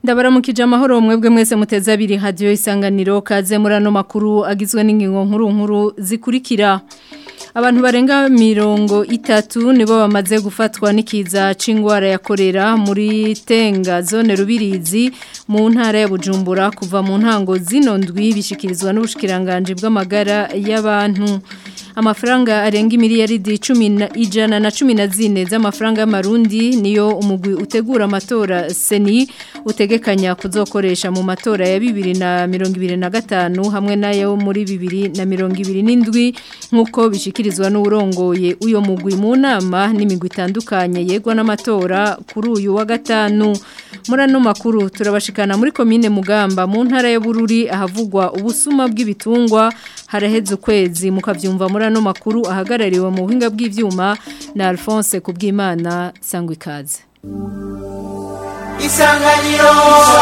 ndabaramukije amahoro mwebwe mwese muteze abiri hadiyo isanganiro kaze muri ano makuru agizwe n'ingingo nkuru nkuru zikurikira abantu barenga mirongo itatu nibo bamaze gufatwa n'ikiza c'ingwara ya korera muri tenga zone rubirizi mu ntara ya bujumbura kuva mu ntango zino ndwi bishikirizwa n'ubushikiranganje bw'amagara y'abantu amafaranga arenga imiliyaridi ijana na cumi na zine z'amafaranga y'amarundi niyo umugwi utegura amatora seni utegekanya kuzokoresha mu matora ya bibiri na mirongo ibiri na gatanu hamwe n'ayo muri bibiri na mirongo ibiri n'indwi nk'uko bishikirizwa n'urongoye uyo mugwi mu nama n'imigwi itandukanye yegwa n'amatora kuri uyu wa gatanu muri ano makuru turabashikana muri komine mugamba mu ntara ya bururi ahavugwa ubusuma bw'ibitungwa haraheze ukwezi mukavyumva muri ano makuru ahagarariwe mu buhinga bw'ivyuma na Alphonse Kubwimana sangwa ikaze Isanganiro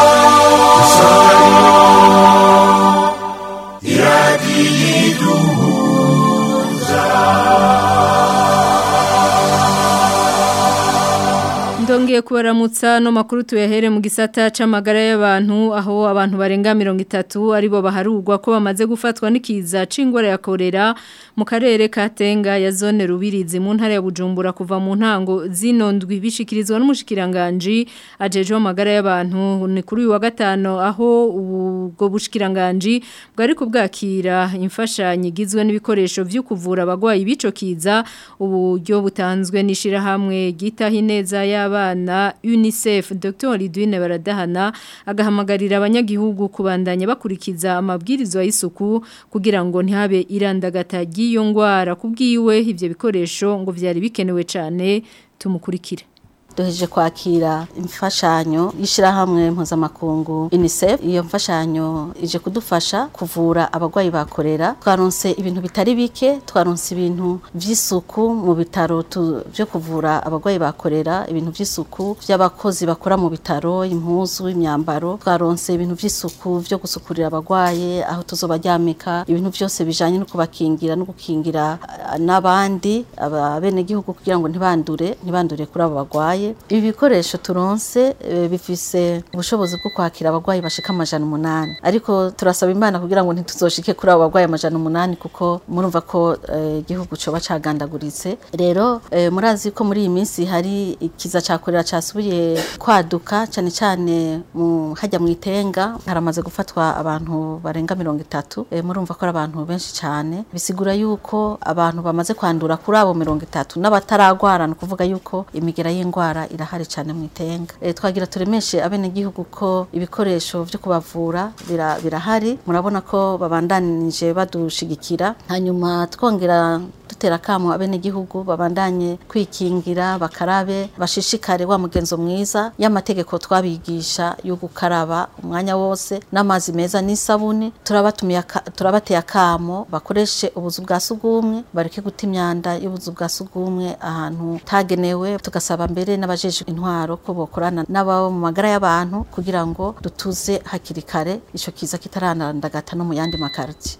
Ndongeye kubaramutsa no makuru tuyahere mu gisata c'amagara y'abantu aho abantu barenga 30 aribo baharugwa ko bamaze gufatwa n'ikiza c'ingwara ya korera mu karere ka Tenga ya zone rubirizi mu ntara ya Bujumbura kuva mu ntango zino ndwi bishikirizwa n'umushikiranganje ajeje amagara y'abantu ni kuri uyu wa gatano aho ubwo bushikiranganje bwari kubwakira imfashanyo igizwe n'ibikoresho vyo kuvura abagwayi bico kiza uburyo butanzwe nishira hamwe gitahineza ya abana UNICEF Dr Lidwine Baradahana agahamagarira abanyagihugu kubandanya bakurikiza amabwirizwa y'isuku kugira ngo ntihabe irandagata ry'iyo ngwara kubwiwe ivyo bikoresho ngo vyari bikenewe cyane tumukurikire duhejeje kwakira imfashanyo y'ishirahamwe mpuzamakungu UNICEF iyo mfashanyo ije kudufasha kuvura abagwayi bakorera twaronse ibintu bitari bike twaronse ibintu vy'isuku mu bitaro byo kuvura abagwayi bakorera ibintu vy'isuku vy'abakozi bakora mu bitaro impuzu imyambaro twaronse ibintu vy'isuku vyo gusukurira abagwaye aho tuzobaryamika ibintu vyose bijanye no kubakingira no gukingira n'abandi abenegihugu kugira ngo ntibandure ntibandure kuri abo bagwaye ibi bikoresho turonse bifise ubushobozi bwo kwakira abagwayi bashika amajana umunani ariko turasaba imana kugira ngo ntituzoshike kuri abo bagwayi amajana umunani kuko murumva ko igihugu uh, coba cagandaguritse rero uh, murazi ko muri iyi minsi hari ikiza cakorera casubiye kwaduka cane cane mu hajya mu itenga haramaze gufatwa abantu barenga mirongo itatu uh, murumva ko ari abantu benshi cane bisigura yuko abantu bamaze kwandura kuri abo mirongo itatu n'abataragwara ni ukuvuga yuko imigera y'ingwara irahari cyane mu itenga e, twagira turemeshe abene gihugu ko ibikoresho byo kubavura birahari murabona ko babandanije badushigikira hanyuma twongera dutera kamo abene gihugu babandanye kwikingira bakarabe bashishikare wa mugenzo mwiza y'amategeko twabigisha yo gukaraba umwanya wose n'amazi meza n'isabuni turabatumiye turabateye akamo bakoreshe ubuzu bwa sugumwe bareke guta imyanda y'ubuzu bwa sugumwe ahantu tagenewe tugasaba mbere n'abajeje intwaro ko bokorana n'ababo mu magara y'abantu kugira ngo dutuze hakiri kare ico kiza kitaranandagata no mu yandi makarti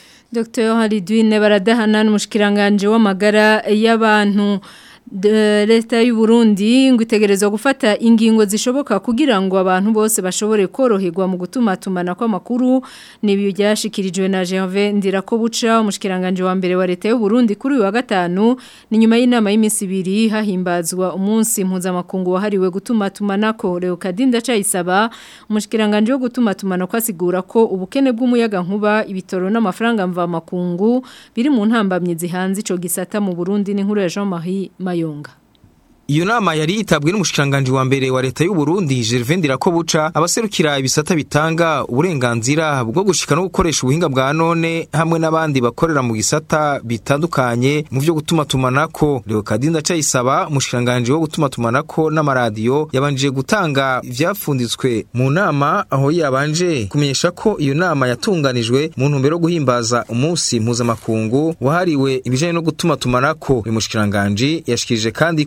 Dr. Halidwine baradahana n'umushikiranganje w'amagara y'abantu leta y'u Burundi ngo itegerezwa gufata ingingo zishoboka kugira ngo abantu bose bashobore koroherwa mu gutuma tumana kw'amakuru nibiyo byashikirijwe na Gervais Ndirakobuca umushikiranganje wa mbere wa leta y'u Burundi kuri uyu wa gatanu ni nyuma y'inama y'iminsi ibiri hahimbazwa umunsi mpuzamakungu wahariwe gutuma tumanako Leo Kadinda cayisaba umushikiranganje wo gutuma tumana kwasigura ko ubukene bw'umuyaga nkuba ibitoro n'amafaranga mva makungu biri mu ntambamye zihanze ico gisata mu Burundi n'inkuru ya Jean-Marie Mayonga Iyo nama yari yitabwe n'umushikanganje wa mbere wa leta y'u Burundi Gervais Ndirakobuca abaserukira ibisata bitanga uburenganzira bwo gushika no gukoresha ubuhinga bwa none hamwe n'abandi bakorera mu gisata bitandukanye mu byo gutuma tumanako Leo Kadinda cayisaba umushikanganje wo gutuma tumanako n'amaradiyo yabanjije gutanga ivyafunditswe mu nama aho yabanje kumenyesha ko iyo nama yatunganijwe mu ntumbero yo guhimbaza umunsi mpuzamakungu wahariwe ibijanye no gutuma tumanako uyu mushikanganje yashikirije kandi ko mu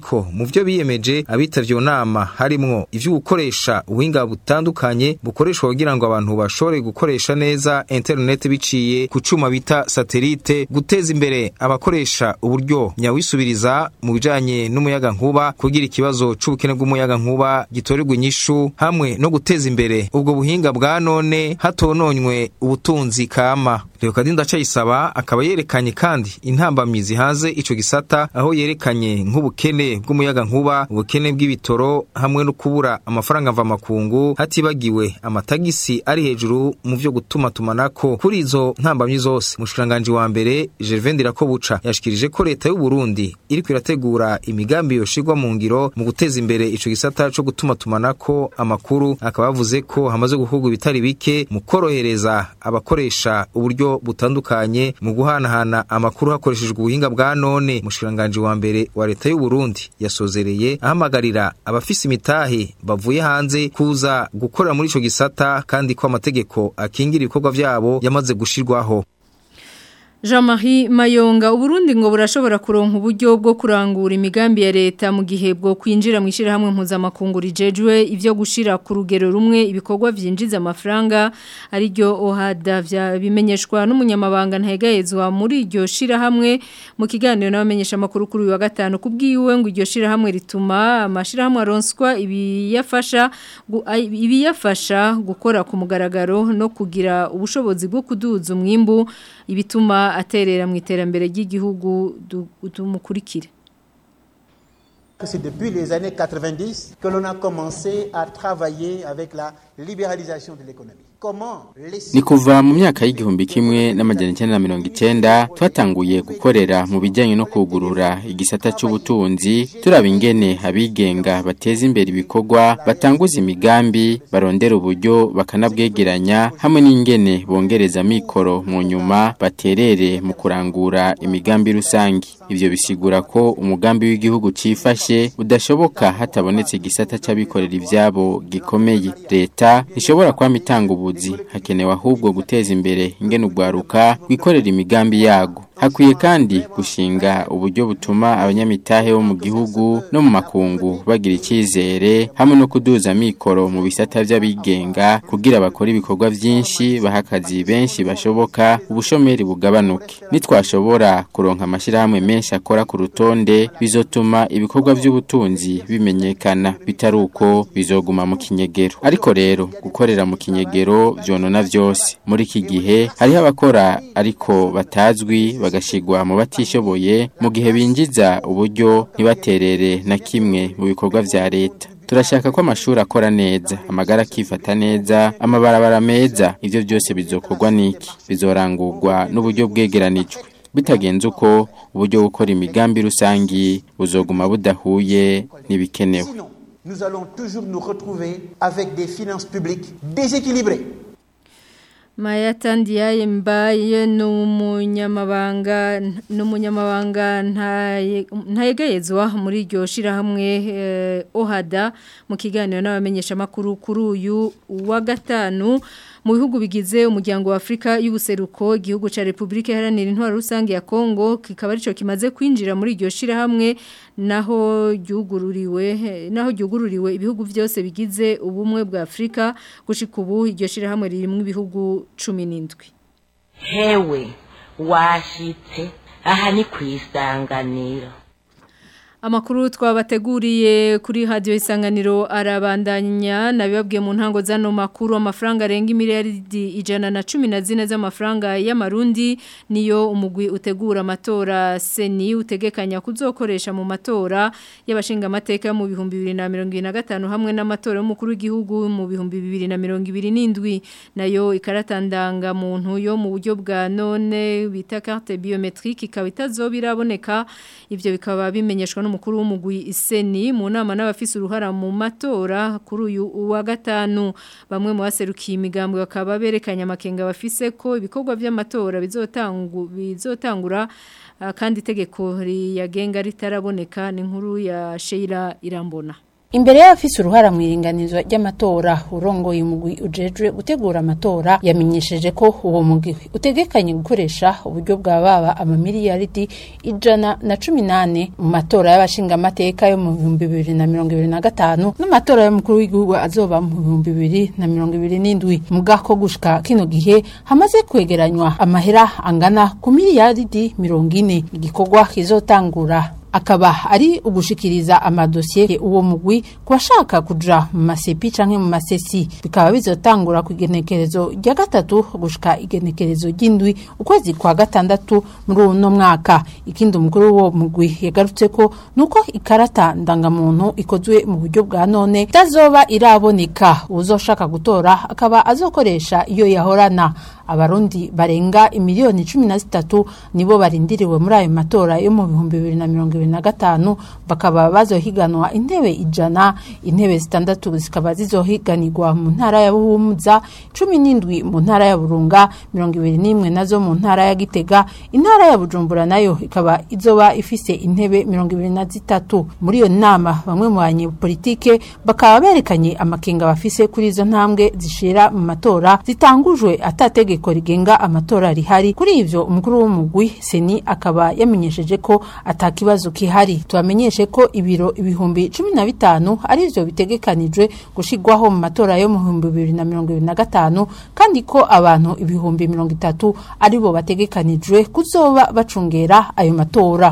vyo biyemeje abitavye iyo nama harimwo ivyo gukoresha ubuhinga butandukanye bukoreshwa kugira ngo abantu bashobore gukoresha neza internet biciye ku cuma bita satelite guteza imbere abakoresha uburyo nyawisubiriza mu bijanye n'umuyaga nkuba kugira ikibazo c'ubukene bw'umuyaga nkuba gitorerwa inyishu hamwe no guteza imbere ubwo buhinga bwa none hatononywe ubutunzi kama Leokadinda Cayisaba akaba yerekanye kandi intambamyi zihanze ico gisata aho yerekanye nk'ubukene bw'umuyaga nkuba ubukene bw'ibitoro hamwe no kubura amafaranga mva makungu hatibagiwe amatagisi ari hejuru mu vyo gutuma tumanako kuri izo ntambamyi zose mushikiranganje wa mbere Gervais Ndirakobuca yashikirije ko leta y'u Burundi iriko irategura imigambi yoshirwa mu ngiro mu guteza imbere ico gisata co gutuma tumanako amakuru akaba yavuze ko hamaze gukorwa ibitari bike mu korohereza abakoresha uburyo butandukanye mu guhanahana amakuru hakoreshejwe ubuhinga bwa none mushikiranganje wa mbere wa leta y'u Burundi yasozereye ahamagarira abafise imitahe bavuye hanze kuza gukorera muri ico gisata kandi ko amategeko akingira ibikorwa vyabo yamaze gushirwaho Jean-Marie Mayonga uburundi ngo burashobora kuronka uburyo bwo kurangura imigambi ya leta mu gihe bwo kwinjira mu ishirahamwe mpuzamakungu rijejwe ivyo gushira ku rugero rumwe ibikorwa vyinjiza amafaranga ari ryo OHADA bimenyeshwa n'umunyamabanga ntayegayezwa muri iryo shirahamwe mu kiganiro n'abamenyesha makuru kuri uyu wa gatanu kubwiwe ngo iryo shirahamwe rituma amashirahamwe aronswa ibiyafasha ibiyafasha gukora ku mugaragaro no kugira ubushobozi bwo kuduza umwimbu ibituma aterera mu iterambere ry'igihugu tumukurikire C'est depuis les années 90 que l'on a commencé à travailler avec la libéralisation de l'économie. ni kuva mu myaka y'igihumbi kimwe n'amajana icyenda na mirongo icyenda twatanguye gukorera mu bijyanye no kugurura igisata cy'ubutunzi turaba ingene abigenga bateza imbere ibikorwa batanguza imigambi barondera uburyo bakanabwegeranya hamwe n'ingene bongereza mikoro mu nyuma baterere mu kurangura imigambi rusange ibyo bisigura ko umugambi w'igihugu cyifashe udashoboka hatabonetse igisata cy'abikorera ibyabo gikomeye leta ntishobora kwama itanga ubu hakenewe ahubwo guteza imbere ingene ugwaruka wikorera imigambi yago hakwiye kandi gushinga uburyo butuma abanyamitahe bo mu gihugu no mu makungu bagira icyizere hamwe no kuduza mikoro mu bisata by'abigenga kugira bakore ibikorwa byinshi baha akazi benshi bashoboka ubushomeri bugabanuke nitwashobora kuronka amashyirahamwe menshi akora ku rutonde bizotuma ibikorwa by'ubutunzi bimenyekana bitari uko bizoguma mu kinyegero ariko rero gukorera mu kinyegero byonona byose muri iki gihe hariho abakora ariko batazwi bagashigwa mu batishoboye mu gihe binjiza uburyo ntibaterere na kimwe mu bikorwa vya leta turashaka ko amashuri akora neza amagara akifata neza amabarabara meza ivyo byose bizokorwa niki bizorangurwa n'uburyo bwegeranijwe bitagenze uko uburyo gukora imigambi rusangi buzoguma budahuye n'ibikenewe nous allons toujours nous retrouver avec des finances publiques déséquilibrées Maya Tandiaye mbaye n'umunyamabanga n'umunyamabanga ntayegayezwa muri iryo shirahamwe eh, Ohada mu kiganiro n'abamenyesha makuru kuri uyu wa gatanu mu bihugu bigize umuryango wa Afrika y'ubuseruko igihugu ca Republika Iharanira Intwaro Rusange ya Kongo kikaba arico kimaze kwinjira muri iryo shirahamwe naho ryugururiwe naho ryugururiwe ibihugu byose bigize ubumwe bwa Afrika gushika ubu iryo shirahamwe ririmo ibihugu 17 hewe washitse aha ni kwisanganiro Amakuru twabateguriye kuri radio isanganiro arabandanya nabibabwiye mu ntango zano makuru amafaranga arenga miliyaridi ijana na cumi na zine z'amafaranga y'amarundi niyo umugwi utegura amatora seni utegekanya kuzokoresha mu matora y'abashinga amateka mu bihumbi bibiri na mirongo ibiri na gatanu hamwe n'amatora y'umukuru w'igihugu mu bihumbi bibiri na mirongo ibiri n'indwi nayo ikaratandanga muntu yo mu buryo bwa none bita carte biometrique ikaba itazoba iraboneka ivyo bikaba bimenyeshwa n'umukuru w'umugwi iseni mu nama n'abafise uruhara mu matora kuri uyu wa gatanu bamwe mu baserukiye imigambwe bakaba berekanye amakenga bafise ko ibikorwa by'amatora bizotangu bizotangura uh, kandi itegeko riyagenga ritaraboneka ni nkuru ya Sheila Irambona Imbere y'abafise uruhara mu iringanizwa ry'amatora urongoye umugwi ujejwe gutegura amatora yamenyesheje ko uwo mugwi utegekanye gukoresha uburyo bwa baba amamiliyaridi ijana na cumi nane mu matora y'abashingamateka yo mu bihumbi bibiri na mirongo ibiri na gatanu n'amatora y'umukuru w'igihugu azoba mu bihumbi bibiri na mirongo ibiri n'indwi mu bwako gushika kino gihe hamaze kwegeranywa amahera angana ku miliyaridi mirongo ine igikorwa kizotangura akaba ari ugushikiriza amadosiye uwo mugwi ku bashaka kuja mu masepi canke mu masesi bikaba bizotangura ku igenekerezo rya gatatu gushika igenekerezo ry'indwi ukwezi kwa gatandatu muri uno mwaka ikindi umukuru w'uwo mugwi yagarutse ko nuko ikarata ndangamuntu ikozwe mu buryo bwa none itazoba iraboneka uzoshaka gutora akaba azokoresha iyo yahorana abarundi barenga imiliyoni cumi na zitatu nibo barindiriwe muri ayo matora yo mu bihumbi bibiri na mirongo ibiri na gatanu bakaba bazohiganwa intebe ijana intebe zitandatu zikaba zizohiganirwa mu ntara ya buhumuza cumi n'indwi mu ntara ya burunga mirongo ibiri n'imwe nazo mu ntara ya gitega intara ya bujumbura nayo ikaba izoba ifise intebe mirongo ibiri na zitatu muri iyo nama bamwe mu banyepolitike bakaba berekanye amakenga bafise kuri izo ntambwe zishira mu matora zitangujwe atatege itegeko rigenga amatora rihari kuri ivyo umukuru w'umugwi seni akaba yamenyesheje ko atakibazo kihari tubamenyeshe ko ibiro ibihumbi cumi na bitanu arivyo bitegekanijwe gushigwaho mu matora yo mu bihumbi bibiri na mirongo ibiri na gatanu kandi ko abantu ibihumbi mirongo itatu aribo bategekanijwe kuzoba bacungera ayo matora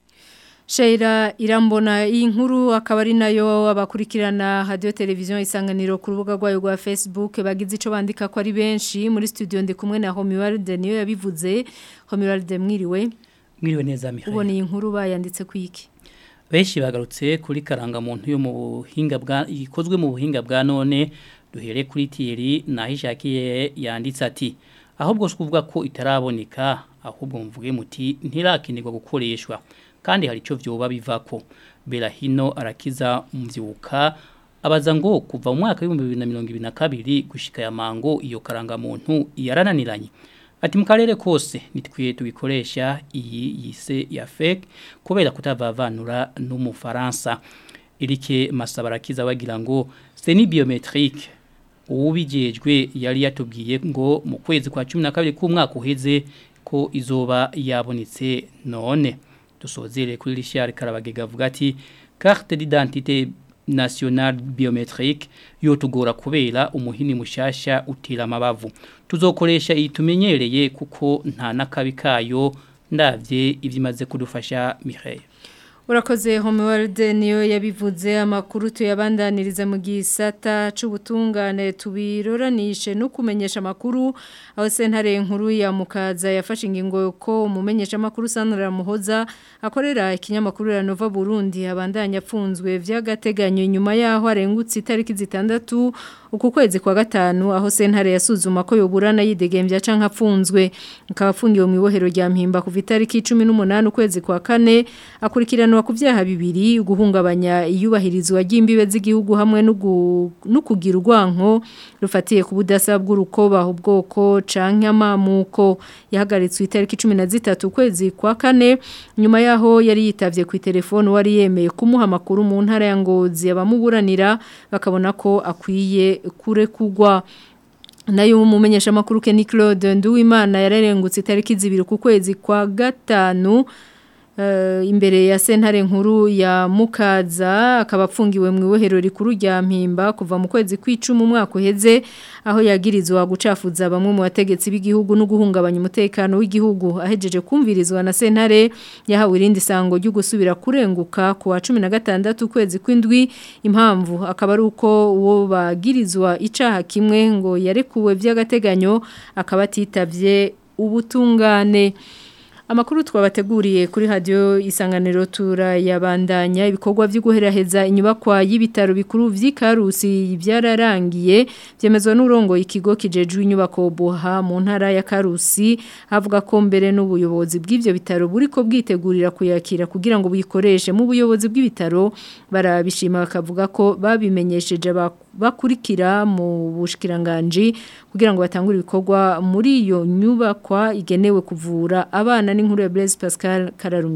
Sheira irambona iyi nkuru akaba ari nayo abakurikirana radio televiziyo isanganiro ku rubuga rwayo rwa Facebook bagize ico bandika ko ari benshi muri studio ndi kumwe na Homiwalde niyo yabivuze Homiwalde mwiriwe mwiriwe neza Mihaye ubona iyi nkuru bayanditse kwiki benshi bagarutse kuri karangamuntu yo mu buhinga bwa ikozwe mu buhinga bwa none duhere kuri Thierry nahishakiye yanditse ati ahubwo kuvuga ko itaraboneka ahubwo mvuge muti ntirakinirwa gukoreshwa kandi hari icyo byoba bivako berahino arakiza umbyuka abaza ngo kuva mu mwaka w'ibihumbi bibiri na mirongo ibiri na kabiri gushika ya mango iyo karangamuntu yarananiranye ati mu karere kose nitwiye tubikoresha iyi yise ya fake kubera kutavavanura n'umufaransa irike masaba arakiza bagira ngo c'est ni biometrique uwubijejwe yari yatubwiye ngo mu kwezi kwa 12 k'umwaka uheze ko izoba yabonetse none dusozere kuri Richard Karabagega avuga ati carte d'identité nationale biometrique yotugora kubera umuhini mushasha utira amabavu tuzokoresha iyi tumenyereye kuko nta nakabi kayo ndavye ivyimaze kudufasha Mireille Urakoze Homeworld niyo yabivuze amakuru tuyabandaniriza mu gisata c'ubutungane tubiroranishe no kumenyesha makuru aho sentare nkuru ya mukaza yafashe ingingo ko umumenyesha makuru Sandra Muhoza akorera ikinyamakuru ya Nova Burundi abandanya apfunzwe vy'agateganyo nyuma yaho arengutse itariki zitandatu uku kwezi kwa gatanu aho sentare yasuzuma ko yoburana yidegembya canka apfunzwe akaba afungiwe mu ibohero rya mpimba kuva itariki 18 ukwezi kwa kane akurikiranwa ku byaha bibiri guhungabanya iyubahirizwa ry'imbibe z'igihugu hamwe no kugira urwanko rufatiye ku budasa bw'urukoba ubwoko canke amamuko yahagaritswe itariki 13 ukwezi kwa kane nyuma yaho yari yitavye ku telefone wari yemeye kumuha makuru mu ntara ya Ngozi abamuburanira bakabona ko akwiye kure kugwa nayo umumenyesha makuru Kenny Claude Nduwimana yararengutse itariki zibiri ku kwezi kwa gatanu Uh, imbere ya sentare nkuru ya mukaza akaba apfungiwe mu ibohero rikuru rya mpimba kuva mu kwezi kw'icumi umwaka uheze aho yagirizwa gucafuza bamwe mu bategetsi b'igihugu no guhungabanya umutekano w'igihugu ahejeje kumvirizwa na sentare yahawe irindi sango ryo gusubira kurenguka ku wa 16 kwezi kw'indwi impamvu akaba ari uko uwo bagirizwa icaha kimwe ngo yarekuwe by'agateganyo akaba atitavye ubutungane Amakuru twabateguriye kuri radio isanganiro tura yabandanya ibikorwa byo guheraheza inyubakwa y'ibitaro bikuru vy'Ikarusi byararangiye byemezwa n'urongo ikigo kijejwe inyubako boha mu ntara ya Karusi avuga ko mbere n'ubuyobozi bw'ivyo bitaro buriko bwitegurira kuyakira kugira ngo buyikoreshe mu buyobozi bw'ibitaro barabishima bakavuga ko babimenyesheje bakurikira mu bushikiranganje kugira ngo batangure ibikorwa muri iyo nyubakwa igenewe kuvura abana n'inkuru ya Blaise Pascal Kararumiye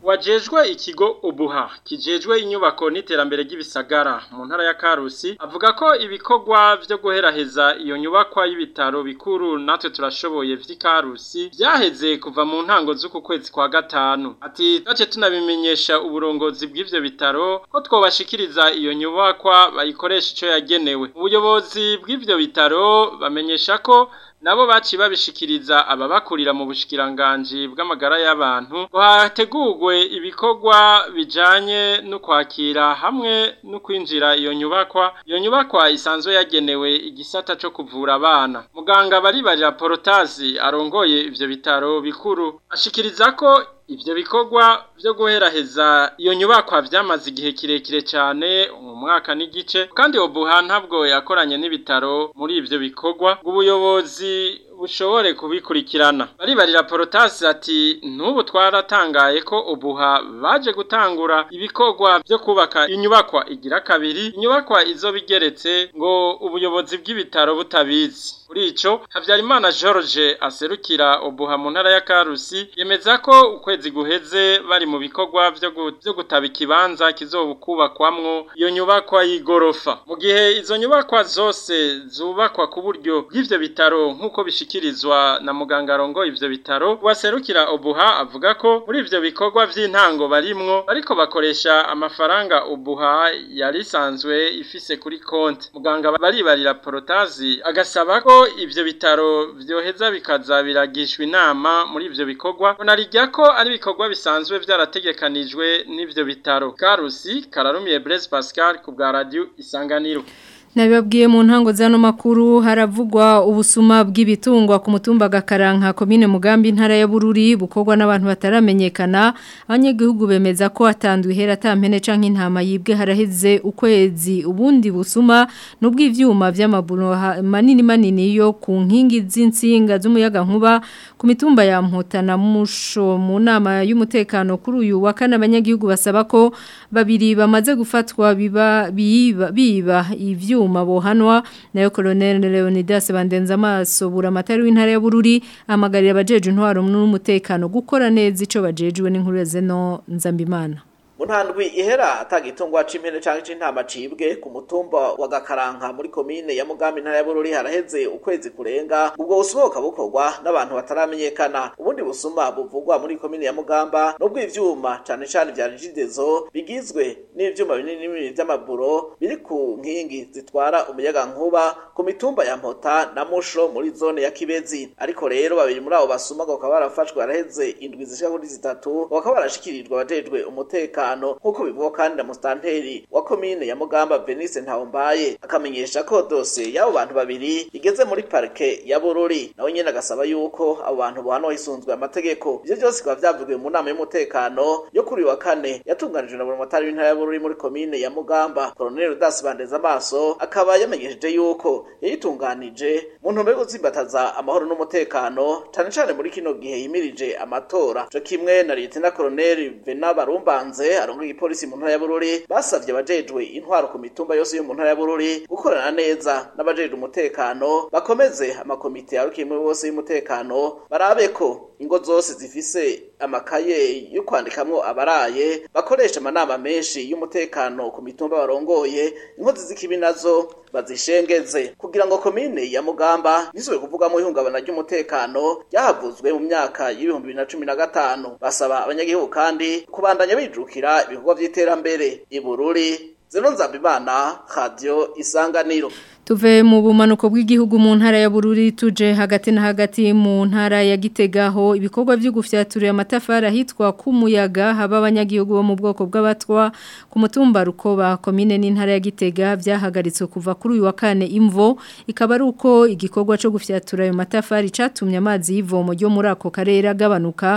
wajejwe ikigo ubuha kijejwe inyubako n'iterambere ry'ibisagara mu ntara ya Karusi avuga ko ibikorwa vyo guheraheza iyo nyubakwa y'ibitaro bikuru natwe turashoboye vy'Ikarusi byaheze kuva mu ntango z'uku kwezi kwa gatanu ati tace tunabimenyesha uburongozi bw'ivyo bitaro ko twobashikiriza iyo nyubakwa bayikoresha ico yagenewe ubuyobozi bw'ivyo bitaro bamenyesha ko nabo baci babishikiriza ababakurira mu bushikiranganji bw'amagara y'abantu ngo hategurwe ibikorwa bijanye no kwakira hamwe no kwinjira iyo nyubakwa iyo nyubakwa isanzwe yagenewe igisata co kuvura abana muganga baribarira porotazi arongoye ivyo bitaro bikuru ashikiriza ko ivyo bikorwa vyo guheraheza iyo nyubakwa vyamaze igihe kirekire cyane mu mwaka n'igice kandi obuha ntabwo yakoranye n'ibitaro muri ivyo bikorwa ngo ubuyobozi bushobore kubikurikirana baribarira porotasi ati n'ubu twaratangaye ko ubuha baje gutangura ibikorwa byo kubaka inyubakwa igira kabiri inyubakwa izo bigeretse ngo ubuyobozi bw'ibitaro butabizi kuri ico Havyarimana George aserukira ubuha mu ntara ya Karusi yemeza ko ukwezi guheze bari mu bikorwa vyo byo gutaba ikibanza kizobukubakwamwo iyo nyubakwa y'igorofa mu gihe izo nyubakwa zose zubakwa ku buryo bw'ivyo bitaro nk'uko bishikirizwa na muganga rongo ivyo bitaro waserukira ubuha avuga ko muri ivyo bikorwa vy'intango barimwo bariko bakoresha amafaranga ubuha yari isanzwe ifise kuri konti muganga baribarira porotazi agasaba ko ivyo bitaro vyoheza bikaza biragishwa inama muri ivyo bikorwa unarijya ko ari ibikorwa bisanzwe vyarategekanijwe n'ivyo bitaro Karusi Kararumiye Blaise Pascal ku bwa radio Isanganiro Nabibabwiye mu ntango zano makuru haravugwa ubusuma bw'ibitungwa ku mutumba gakaranka komine mugambi ntara ya Bururi bukorwa n'abantu bataramenyekana abanyagihugu bemeza ko atanduye hera tampene canke intama yibwe haraheze ukwezi ubundi busuma n'ubw'ivyuma vy'amaburo manini manini yo ku nkingi z'insinga z'umuyaga nkuba ku mitumba ya Mpota na Musho mu nama y'umutekano kuri uyu wa kane abanyagihugu basaba ko babiri bamaze gufatwa biba biba, biba ivyo ivyuma bohanwa nayo Colonel Leonidas Bandenza amaso buramatari w'intara ya Bururi amagarira abajeje intwaro n'umutekano gukora neza ico bajejwe n'inkuru ya Zeno Nzambimana Muntandwi ihera atagitungwa c'impene canke c'intama cibwe ku mutumba wa Gakaranka muri komine ya Mugambi ntara ya Bururi haraheze ukwezi kurenga ubwo busohoka bukorwa n'abantu bataramenyekana ubundi busuma buvugwa muri komine ya Mugamba nubwo ivyuma cane cane vya rigidezo bigizwe n'ivyuma binini binini vy'amaburo biri ku nkingi zitwara umuyaga nkuba ku mitumba ya Mpota na Musho muri zone ya Kibezi ariko rero babiri muri abo basuma bakaba barafashwe haraheze indwi zishika kuri zitatu bakaba barashikirijwe abajejwe umutekano nk'uko bivugwa kandi na mustanteri wa komine ya Mugamba Venice Ntawombaye akamenyesha ko dose y'abo bantu babiri igeze muri parke ya Bururi nawe nyene agasaba yuko abo bantu bohanwa hisunzwe amategeko ivyo byose bikaba vyavugiwe mu nama y'umutekano yo kuri wa kane yatunganijwe na buramatari w'intara ya Bururi muri komine ya Mugamba Colonel Rudas Bandeza amaso akaba yamenyesheje yuko yayitunganije mu ntumbero yo gutsimbataza amahoro n'umutekano cane cane muri kino gihe yimirije amatora co kimwe na Lieutenant Colonel Vena Barumbanze arongoye igipolisi mu ntara ya Bururi basavye abajejwe intwaro ku mitumba yose yo mu ntara ya Bururi gukorana neza n'abajejwe umutekano bakomeze amakomite yarukimwe bose y'umutekano barabe ko ingo zose zifise amakaye yo kwandikamwo abaraye bakoresha amanama menshi y'umutekano ku mitumba barongoye inkozi z'ikibi nazo bazishengeze kugira ngo komine ya Mugamba nisubire kuvugamo ihungabana ry'umutekano ryahavuzwe mu myaka y'ibihumbi bibiri na cumi na gatanu basaba abanyagihugu kandi kubandanya bijukira ibikorwa vy'iterambere ibururi zeno nzabimana radio isanganiro Tuve mu bumanuko bw'igihugu mu ntara ya Bururi tuje hagati na hagati mu ntara ya Gitegaho ibikorwa byo gufyaturira amatafari ahitwa kumuyaga haba abanyagihugu bo mu bwoko bw'abatwa ku mutumba rukoba komine n'intara ya Gitega byahagaritswe kuva kuri uyu wa kane imvo ikaba ari uko igikorwa cyo gufyatura ayo matafari catumye amazi y'ivomo ryo muri ako karere agabanuka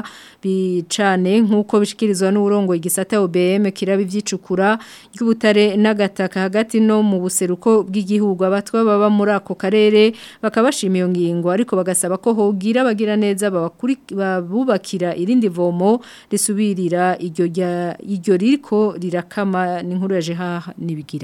bicane nk'uko bishikirizwa n'urongo igisata OBM kiraba ivyicukura ry'ubutare n'agataka hagati no mu buseruko bw'igihugu abatwa baba muri ako karere bakabashima iyo ngingo ariko bagasaba ko hogira bagira neza babubakira irindi vomo risubirira iryo iryo ririko rirakama n'inkuru yaje haha nibigira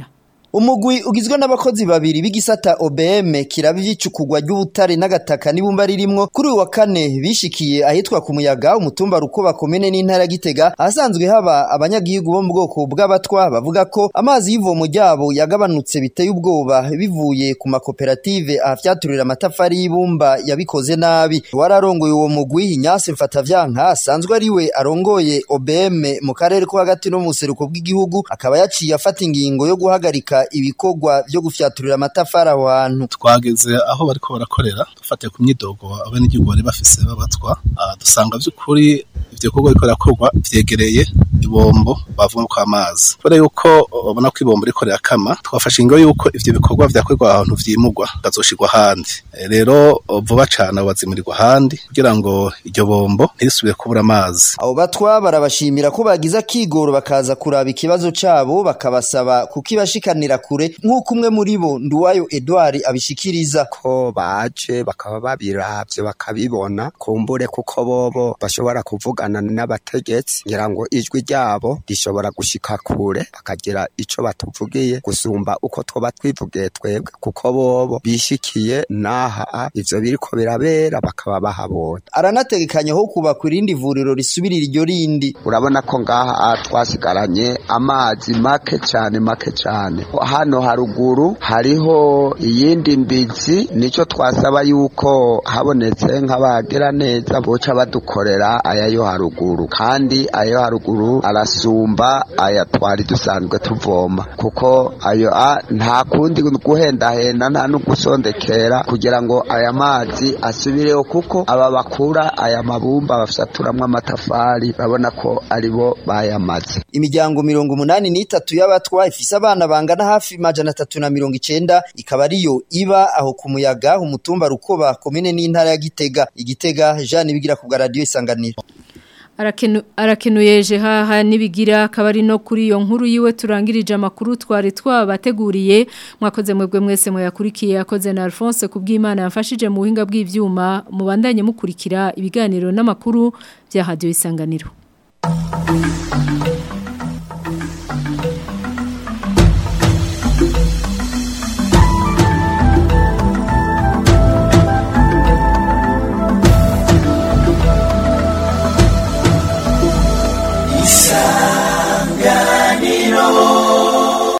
umugwi ugizwe n'abakozi babiri b'igisata OBM kiraba ivyicukugwa ry'ubutare n'agataka n'ibumba ririmwo kuri uyu wa kane bishikiye ahitwa ku muyaga umutumba rukoba komene n'intara gitega ahasanzwe haba abanyagihugu bo mu bwoko bw'abatwa bavuga ko amazi y'ivomo ryabo yagabanutse biteye ubwoba bivuye ku makoperative afyaturira amatafari y'ibumba yabikoze nabi wararongoye uwo mugwi Inyase Mfatavyanka asanzwe ari we arongoye OBM mu karere ko hagati no mu seruko bw'igihugu akaba yaciye afata ingingo yo guhagarika ibikorwa byo gufyaturira amatafari aho hantu twageze aho bariko barakorera dufatiye ku myidogo abenegihugu bari bafise babatwa dusanga vy'ukuri ivyo bikorwa biriko birakorwa vyegereye ibombo bavoma ko amazi kubera yuko babona ko ibombo riko rirakama twafashe ingo yuko ivyo bikorwa vyakorwa ahantu vyimurwa bazoshirwa ahandi rero vuba cane bazimurirwa ahandi kugira ngo iryo bombo ntirisubire kubura amazi abo batwa barabashimira ko bagize akigoro bakaza kuraba ikibazo cabo bakabasaba kukibashikanira kure nk'uko umwe muri bo Nduwayo Edouard abishikiriza ko baje bakaba babiravye bakabibona kumbure kuko bobo bashobora kuvugana n'abategetsi ngira ngo ijwi ryabo rishobora gushika kure bakagira ico batuvugiye gusumba uko twoba twivugiye twebwe kuko bobo bishikiye naha ivyo biriko birabera bakaba bahabonye aranategekanya ho kubaka irindi vuriro risubirira iryo rindi urabona ko ngaha twasigaranye amazi make cyane make cyane hano haruguru hariho iyindi mbizi nico twasaba yuko habonetse nk'abagira neza boca badukorera aya yo haruguru kandi ayo haruguru arasumba aya twari dusanzwe tuvoma kuko ayo a nta kundi guhendahenda nta no gusondekera kugira ngo aya mazi asubireho kuko aba bakura aya mabumba bafyaturamwo amatafari babona ko aribo bayamaze imiryango mirongo umunani n'itatu y'abatwa ifise abana bangana hafi majana atatu na mirongo icenda ikaba ariyo iba aho ku muyaga umutumba rukoba komine n'intara ya gitega igitega jean bigira ku bwa radiyo isanganiro Arakenu, arakenuyeje haha nibigira kabari no kuri iyo nkuru yiwe turangirije amakuru twari twabateguriye mwakoze mwebwe mwese mwayakurikiye yakoze na Alphonse kubw'Imana yafashije mu buhinga bw'ivyuma mubandanye mukurikira ibiganiro n'amakuru bya radio isanganiro